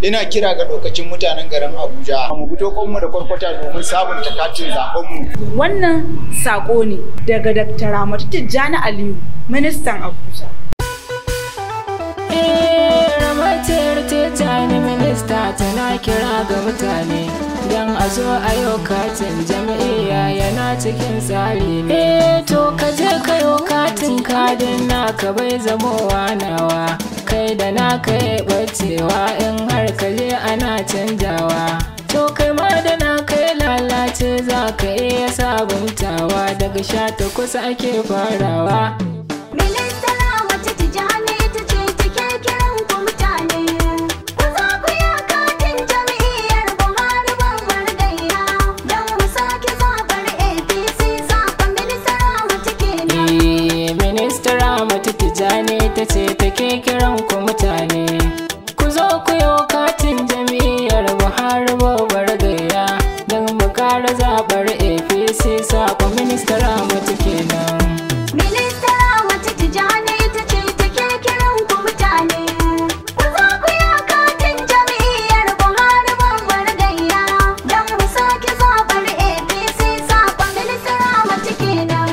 ina kira ga lokacin mutanen garin Abuja mu fito mu da kwarkwata domin sabunta katin zaben mu Wannan sako ne daga Dr. Ramatu Tijjani Aliyu, ministan Abuja. ramatar tijjani minista tana kira ga mutane don a zo a yau katin jam'iyya yana cikin tsari ne to ka je ka yau katin kadin naka bai zamowa nawa kai da naka ya bacewa in har ka je ana canjawa to kai ma da naka ya lalace za ka iya sabuntawa daga sha takwas ake farawa Minista Ramatu Tijjani ta ce take kiran ku mutane. Ku zo ku yi katin jam'iyyar Buhari babbar gayya. Don mu sake zaɓar APC zaɓen minista Ramatu kenan. Eh, Minista Ramatu Tijjani ta ce take kiran ku mutane. Ku zo ku yi katin jam'iyyar Buhari babbar gayya don mu kara zaɓar APC sakon Minista Ramatu kenan. Minista Ramatu Tijjani ta ce take kiran ku mutane. Ku zo ku yi katin jam'iyyar Buhari babbar gayya. Don mu sake zaɓar APC zaɓen minista Ramatu kenan.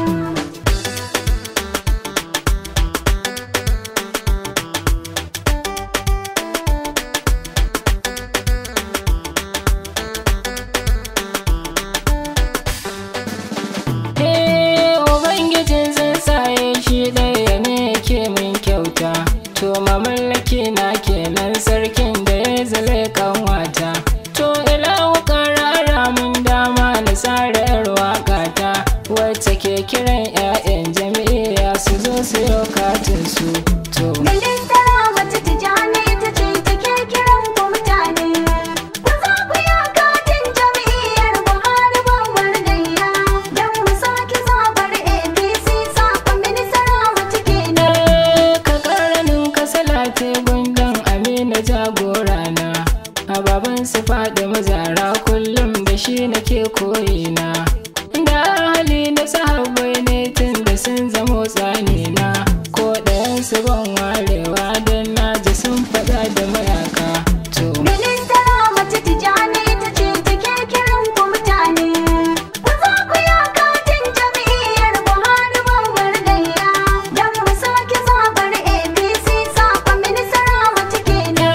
Eh, Ubangijin zai saye shi ɗaya ne ke min kyauta. To mamallaki na kenan sarkin da ya zale kanwata. To ila ƙarara mun dama na tsara yar waƙata. Wacce ke kiran 'ya'yan jami'a su zo su yi katin su. To. Minista Ramatu Tijjani ta ce take kiran ku mutane. Ku zo ku yi katin jam'iyyar Buhari babbar gayya. Don mu sake zaɓar APC zaɓen minista Ramatu kenan. Eh, ka karanin ka salate gundan amina jagorana a baban su faɗi mazara kullum da shi nake koyina da hali na sahabbai ne tun da sun zamo tsanina ko ɗayan su ban warewa don na ji sun faɗa da mayaka to Minista Ramatu Tijjani ta ce take kiran ku mutane. Ku zo ku yi katin jam'iyyar Buhari babbar gayya. Don mu sake zaɓar APC zaɓen minista Ramatu kenan.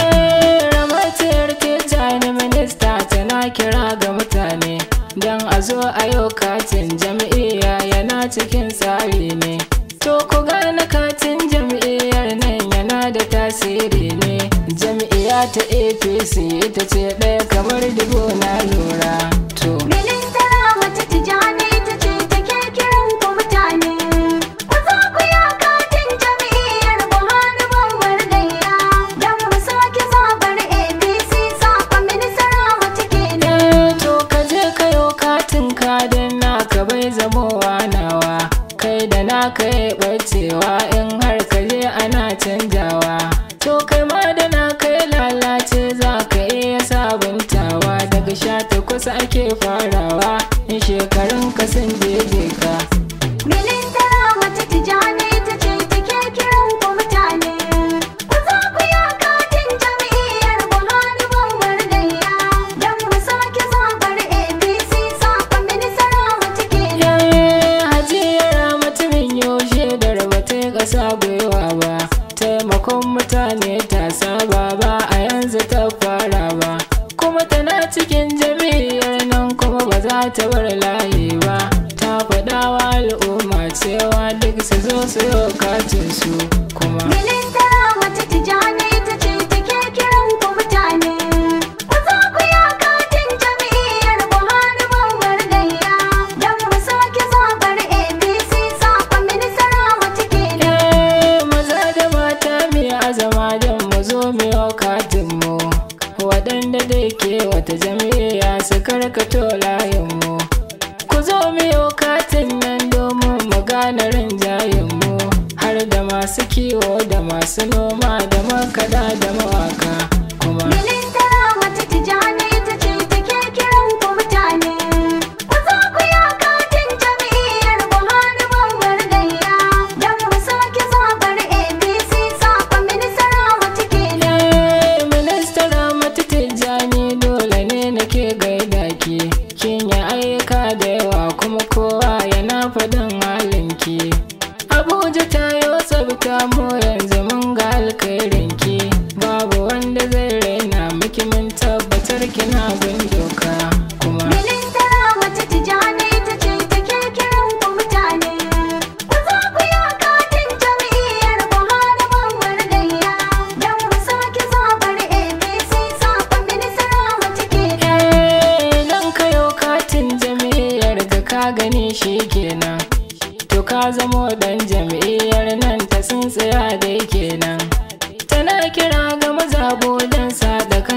ramatar tijjani minista tana kira ga mutane don a zo a yau katin jam'iyya yana cikin tsari ne to ku gane katin jam'iyyar nan yana da tasiri ne jam'iyya ta apc ita ce ɗaya kamar dubu na lura to Minista Ramatu Tijjani ta ce take kiran ku mutane. Ku zo ku yi katin jam'iyyar Buhari babbar gayya. Don mu sake zaɓar APC zaɓen minista Ramatu kenan. Eh, to ka je ka yo katin kadin naka bai zamowa nawa kai da naka ya bacewa in har ka je ana canjawa to kai ma da naka ya lalace za ka iya sabuntawa daga sha takwas ake farawa in shekarun ka sun jeje ka Minista Ramatu Tijjani ta ce take kiran ku mutane. Ku zo ku yi katin jam'iyyar Buhari babbar gayya. Don mu sake zaɓar APC zaɓen minista Ramatu kenan. Eh, hajiyar mutumin yaushe da rabata ƙasa gwiwa ba taimakon mutane ta saba ba a yanzu ta fara ba kuma tana cikin jami'ar nan kuma ba za ta bar layi ba ta faɗa wa al'umma cewa duk su zo su yi katin su kuma Minista Ramatu Tijjani ta ce take kiran ku mutane. Ku zo ku yi katin jam'iyyar Buhari babbar gayya. Don mu sake zaɓar APC zaɓen minista Ramatu kenan. Eh, maza da mata mai azama don mu zo mu yi katin mu waɗanda da ke wata jami'a su karkato layin mu ku zo mu yi katin nan domin mu gane rinjayen mu har da masu kiwo da masu noma da makada da mawaka kuma Minista Ramatu Tijjani ta ce take kiran ku mutane. Ku zo ku yi katin jam'iyyar Buhari babbar gayya. Don mu sake zaɓar APC zaɓen minista Ramatu kenan. Eh, minista Ramatu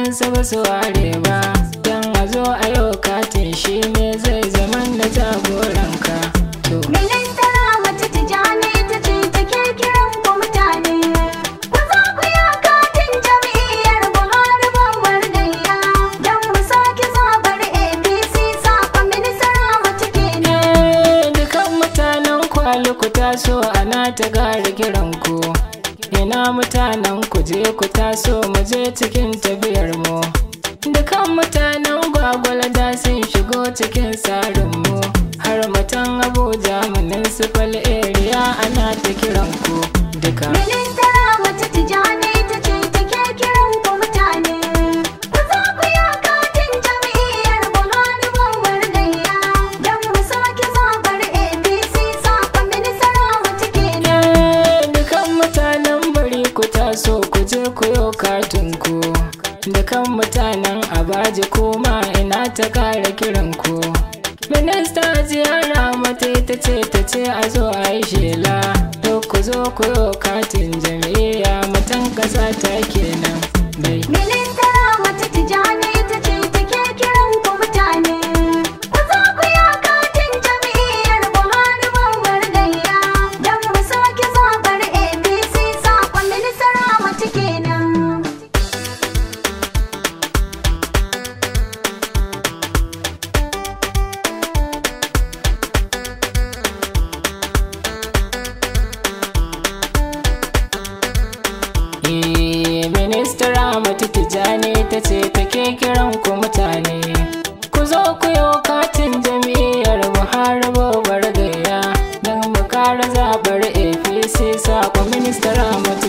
waɗansu ba su ware ba don a zo a yau katin shi ne zai zama da jagoranka to Ministara mace tijani ta ce take kiran ku mutane. Ku zo ku yi katin jam'iyyar Buhari babbar gayya. Don mu sake zabar APC sakon ministara mace kenan. Eh, dukan mutanen kwali ku taso ana ta gari kiran ku ina mutanen ku je ku taso mu je cikin tafiyar mu dukan mutanen gwagwalada sun shigo cikin tsarin mu har mutan abuja municipal area ana ta kiran ku duka Ministara mace tijani ta ce take kiran ku mutane. Ku zo ku yi katin jam'iyyar Buhari babbar gayya. Don mu sake zabar APC sakon ministara mace kenan. Eh, dukan mutanen bari ku taso ku je ku yo katin ku dukan mutanen abaji kuma ina ta kara kiran ku minista ziyara mata ita ce ta ce a zo a yi shela to ku zo ku yo katin jam'iyya mutan kasa ta kenan dai Ministara mace tijani ta ce take kiran ku mutane. Ku zo ku yi katin jam'iyyar Buhari babbar gayya. Don mu sake zabar APC sakon ministara mace kenan. Eh, Minista Ramatu Tijjani ta ce take kiran ku mutane. Ku zo ku yi katin jam'iyyar Buhari babbar gaya don mu kara zaɓar APC saƙon Minista Ramatu